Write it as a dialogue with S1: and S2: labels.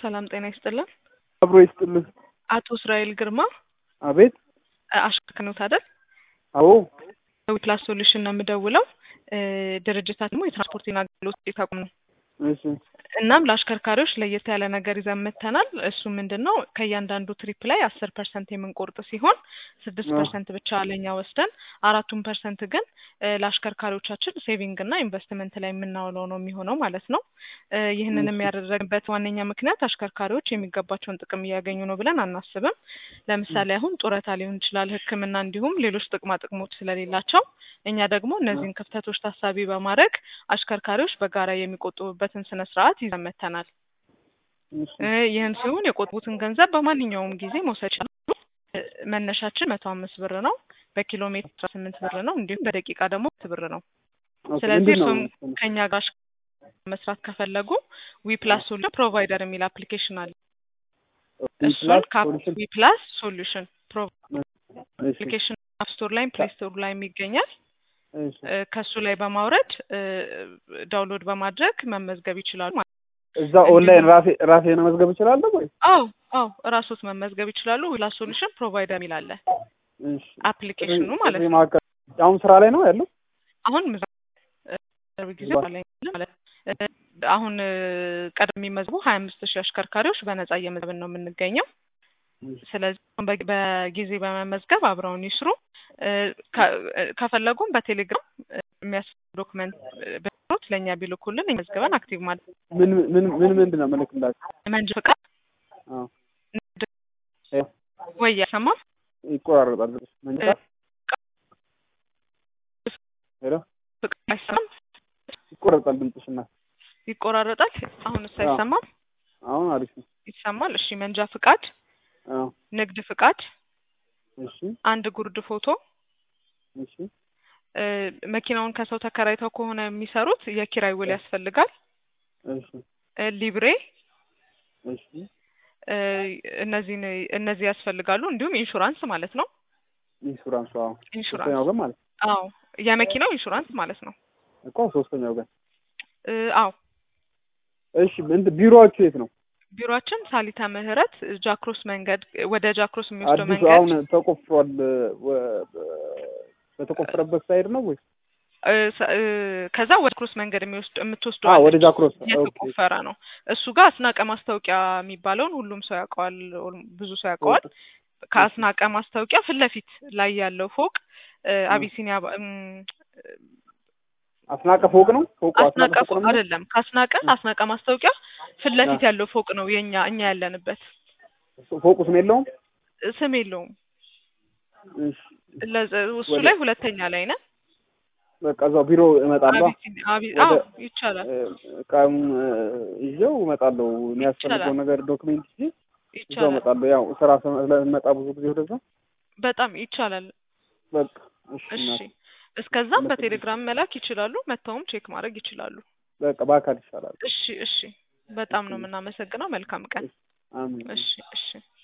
S1: ሰላም ጤና ይስጥልን።
S2: አብሮ ይስጥልን።
S1: አቶ እስራኤል ግርማ
S2: አቤት።
S1: አሽከርክኖት አይደል?
S2: አዎ
S1: ዊፕላስ ሶሉሽን ነው የምደውለው። ድርጅታት ደግሞ የትራንስፖርትና አገልግሎት ተቋም ነው።
S2: እሺ
S1: እናም ለአሽከርካሪዎች ለየት ያለ ነገር ይዘን መጥተናል። እሱ ምንድን ነው ከእያንዳንዱ ትሪፕ ላይ አስር ፐርሰንት የምንቆርጥ ሲሆን ስድስት
S2: አዎ።
S1: ፐርሰንት ብቻ ለኛ ወስደን አራቱን ፐርሰንት ግን እ ለአሽከርካሪዎቻችን ሴቪንግ እና ኢንቨስትመንት ላይ የምናውለው ነው የሚሆነው ማለት ነው። እ ይህንን
S2: እሺ።
S1: የሚያደረግበት ዋነኛ ምክንያት አሽከርካሪዎች የሚገባቸውን ጥቅም እያገኙ ነው ብለን አናስብም። ለምሳሌ አሁን ጡረታ ሊሆን ይችላል፣ ሕክምና እንዲሁም ሌሎች ጥቅማ ጥቅሞች ስለሌላቸው እኛ ደግሞ እነዚህን ክፍተቶች ታሳቢ በማድረግ አሽከርካሪዎች በጋራ የሚቆጥቡበትን ስነ ስርዓት ይዘን መጥተናል።
S2: እሺ
S1: እ ይህን ሲሆን የቆጥቡትን ገንዘብ በማንኛውም ጊዜ መውሰድ ይችላሉ። እ መነሻችን መቶ አምስት ብር ነው። በኪሎ ሜትር አስራ ስምንት ብር ነው። እንዲሁም በደቂቃ ደግሞ ሁለት ብር ነው።
S2: ኦኬ፣
S1: ስለዚህ
S2: ምንድን ነው
S1: እርሶም ከኛ ጋር መስራት ከፈለጉ ዊፕላስ ሶሉሽን ፕሮቫይደር የሚል አፕሊኬሽን አለ። እሱን
S2: ሶሉሽን
S1: ዊፕላስ ሶሉሽን
S2: እሺ
S1: አፕሊኬሽን አፕ ስቶር ላይም ፕሌይ ስቶር ላይም ይገኛል።
S2: እሺ
S1: እ ከሱ ላይ በማውረድ እ ዳውንሎድ በማድረግ መመዝገብ ይችላሉ ማለት ነው።
S2: እዛ ኦንላይን ራሴ ራሴ መመዝገብ እችላለሁ ወይ?
S1: አዎ አዎ እራሶት መመዝገብ ይችላሉ። ዊፕላስ ሶሉሽን ፕሮቫይደር የሚል አለ
S2: እሺ
S1: አፕሊኬሽኑ ማለት
S2: ጥሪ
S1: ነው።
S2: ማዕከል አሁን ስራ ላይ ነው ያለው?
S1: አሁን ምዛ- እ ቅርብ ጊዜ ላይ ማለት እ አሁን እ ቀደም የሚመዝቡ ሀያ አምስት ሺህ አሽከርካሪዎች በነጻ እየመዘብን ነው የምንገኘው። ስለዚህ በ- በጊዜ በመመዝገብ አብረውን ይስሩ። እ ከ- እ ከፈለጉም በቴሌግራም እ የሚያስፈልግ ዶክመንት ብሎት ለእኛ ቢልኩልን መዝግበን አክቲቭ ማለት
S2: ምን ምን ምን ምንድን ነው የምልክላችሁ?
S1: መንጃ ፈቃድ
S2: አዎ
S1: ንግድ
S2: እ
S1: ወይ ያሰማም
S2: ይቆራረጣል። መንጃ ሄሎ
S1: ፍቃድ አይሰማም፣
S2: ይቆራረጣል ድምፅሽና
S1: ይቆራረጣል። አሁንስ
S2: አዎ።
S1: አይሰማም?
S2: አሁን አሪፍ ነው።
S1: ይሰማል። እሺ መንጃ ፍቃድ፣
S2: አዎ
S1: ንግድ ፍቃድ፣
S2: እሺ
S1: አንድ ጉርድ ፎቶ
S2: እሺ
S1: እ መኪናውን ከሰው ተከራይተው ከሆነ የሚሰሩት የኪራይ ውል ያስፈልጋል።
S2: እሺ
S1: እ ሊብሬ
S2: እሺ
S1: እ እነዚህን እነዚህ ያስፈልጋሉ። እንዲሁም ኢንሹራንስ ማለት ነው።
S2: ኢንሹራንሱ አዎ
S1: ኢንሹራንስ
S2: ሶስተኛው ግን ማለት
S1: አዎ የመኪናው ኢንሹራንስ ማለት ነው።
S2: እኮ ሶስተኛው ግን
S1: እ አዎ
S2: እሺ ምንድን ቢሮዋችሁ የት ነው?
S1: ቢሮአችን ሳሊታ ምህረት ጃክሮስ መንገድ ወደ ጃክሮስ የሚወስደው
S2: አዲሱ
S1: መንገድ
S2: አሁን ተቆፍሯል። ወ- በ- በተቆፈረበት ሳይድ ነው ወይ?
S1: እ ሰ- እ ከዛ ወደ ክሮስ መንገድ የሚወስድ የምትወስደው
S2: አዎ ወደ
S1: አለች።
S2: ጃክሮስ ኦኬ
S1: የተቆፈረ ነው። እሱ ጋር አስናቀ ማስታወቂያ የሚባለውን ሁሉም ሰው ያውቀዋል፣ ኦል- ብዙ ሰው ያውቀዋል። ከአስናቀ ማስታወቂያ ፊት ለፊት ላይ ያለው ፎቅ እ አቢሲኒያ ባ- እም፣
S2: አስናቀ ፎቅ ነው ፎቁ
S1: አስናቀ
S2: አስናቀ ፎቅ
S1: ፎቅ
S2: ነው የሚለው?
S1: አይደለም። ከአስናቀ አስናቀ ማስታወቂያ ፊት ለፊት
S2: አ-
S1: ያለው ፎቅ ነው የኛ እኛ ያለንበት።
S2: ፎቁ ስም የለውም?
S1: እ ስም የለውም።
S2: እሺ
S1: ለዘ- እሱ
S2: ወደ-
S1: ላይ ሁለተኛ ላይ ነን።
S2: በቃ እዛው ቢሮ እመጣለሁ።
S1: አቢሲኒ አቢ
S2: ወደ-
S1: አዎ ይቻላል
S2: እቃም ይዤው እመጣለሁ። የሚያስፈልገው
S1: ይቻላል
S2: ነገር ዶክሜንት ይዤ እዛው
S1: ይቻላል።
S2: እመጣለሁ። ያው ስራ ስለምመጣ ብዙ ጊዜ ወደዛ
S1: በጣም ይቻላል።
S2: በቃ እሺ
S1: እሺ
S2: እናቴ
S1: እስከዛም
S2: አመሰግናለሁ።
S1: በቴሌግራም መላክ ይችላሉ። መጥተውም ቼክ ማድረግ ይችላሉ።
S2: በቃ በአካል ይሻላል።
S1: እሺ እሺ በጣም ነው የምናመሰግነው። መልካም ቀን።
S2: አሜን።
S1: እሺ እሺ